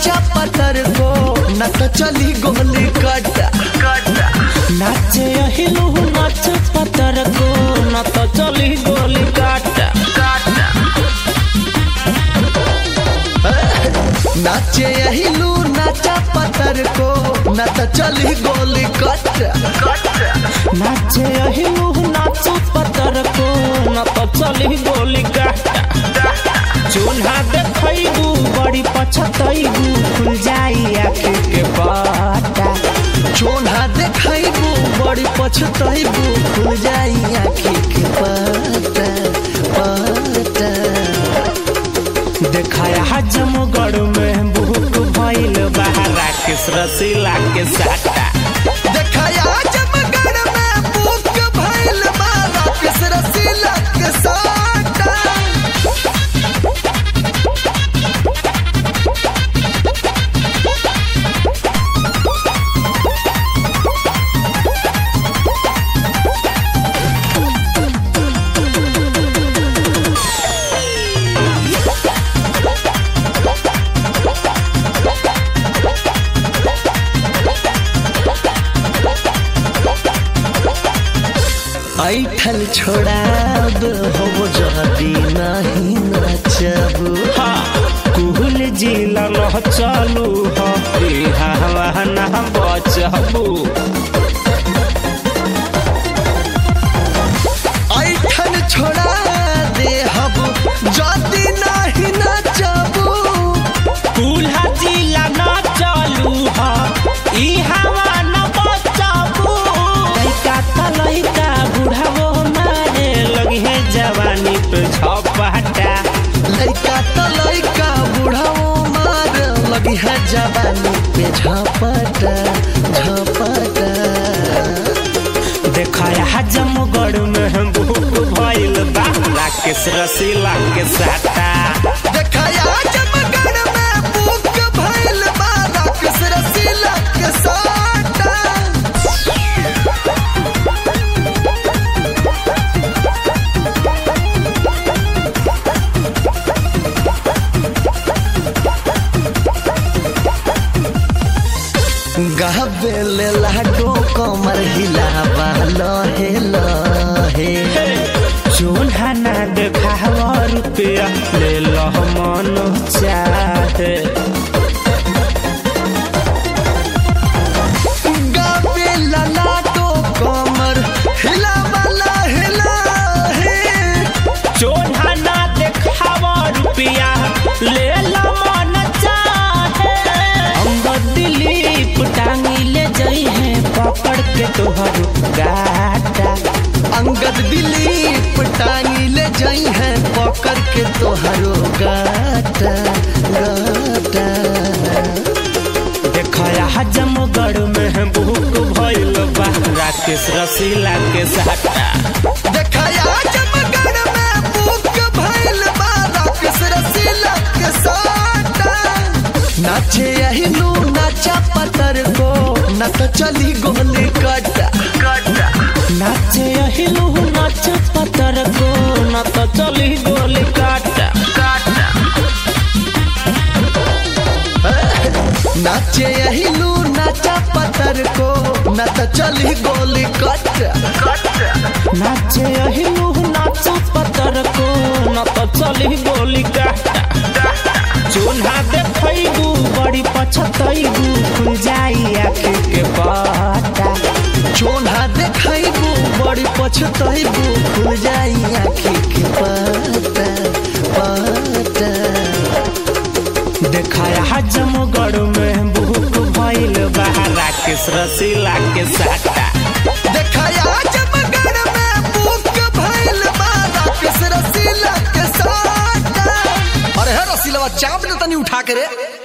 नाचा पत्थर को न तो चली गोली कटा नाचे अहिलू नाच पतर को न तो चली गोली काट नाचे अहिलू नाचा पत्थर को न तो चली गोली कटा नाचे अहिलू नाच पतर को न तो चली गोली काट चूल्हा देखैबू बड़ी पछतैबू खुल जाई आँखी के बाटा चोना देखाइबू बड़ी पछताइबू खुल जाई आँखी के पता पता देखाया हजमगढ़ में भूख भइल बहरा के रसीला के साटा देखाया जमगढ़ में बुक भइल बारा किस रसीला के साटा ऐठल छोड़ाब हो जदी नहीं नचब कुहल जिला न चलू हवा न बचबू ऐठल छोड़ा दे हब जदी नहीं नचब कुल्हा जिला न चलू ई हवा न बचबू लइका त लइका बुढ़ावो मारे लगी है जवानी पे झपटा लइका त लइका बुढ़ाओ मार लगी है जवानी पे झपटा झपटा देखाया हजमगढ़ में भूख भइल बाला के रसीला के साटा देखाया जमगढ़ में बुक भइल बारा किस रसीला के साटा गाबेले लाडो कमर हिलावा लहे लहे चूल्हा ना देखावा रुपया ले लह मन चाहे गाबेला लाडो कमर हिलावा लहे लहे चूल्हा ना देखावा रुपया ले लह मन चाहे अंगद दिलीप टांगी ले जई है पकड़ के तोहर गाटा अंगद दिलीप टांगी ले जाई है पकड़ के तोहरो गाटा गाटा देखाया हजमगढ़ में भूख भइल बा राकेश रसीला के साटा देखाया जमगढ़ में बुक भइल बारा किस रसीला के साटा नाचे अहिलू नाचा पत्थर को न तो चली गोली कटा नाचे अहिलू नाच पतर को न तो चली गोली काटा नाचे अहिलू नाचा पत्थर को न तो चली गोली कटा नाचे अहिलू नाच पतर को न तो चली गोली काटा चूल्हा देखैबू बड़ी पछतैबू खुल जाई आँखी के बाटा चोना देखाइबू बड़ी पछताइबू खुल जाई आँखी के पता पता देखाया हजमगढ़ में भूख भइल बहरा के रसीला के साटा देखाया जमगढ़ में बुक भइल बारा किस रसीला के साटा अरे है रसीलवा चाप ने तनी उठा के रे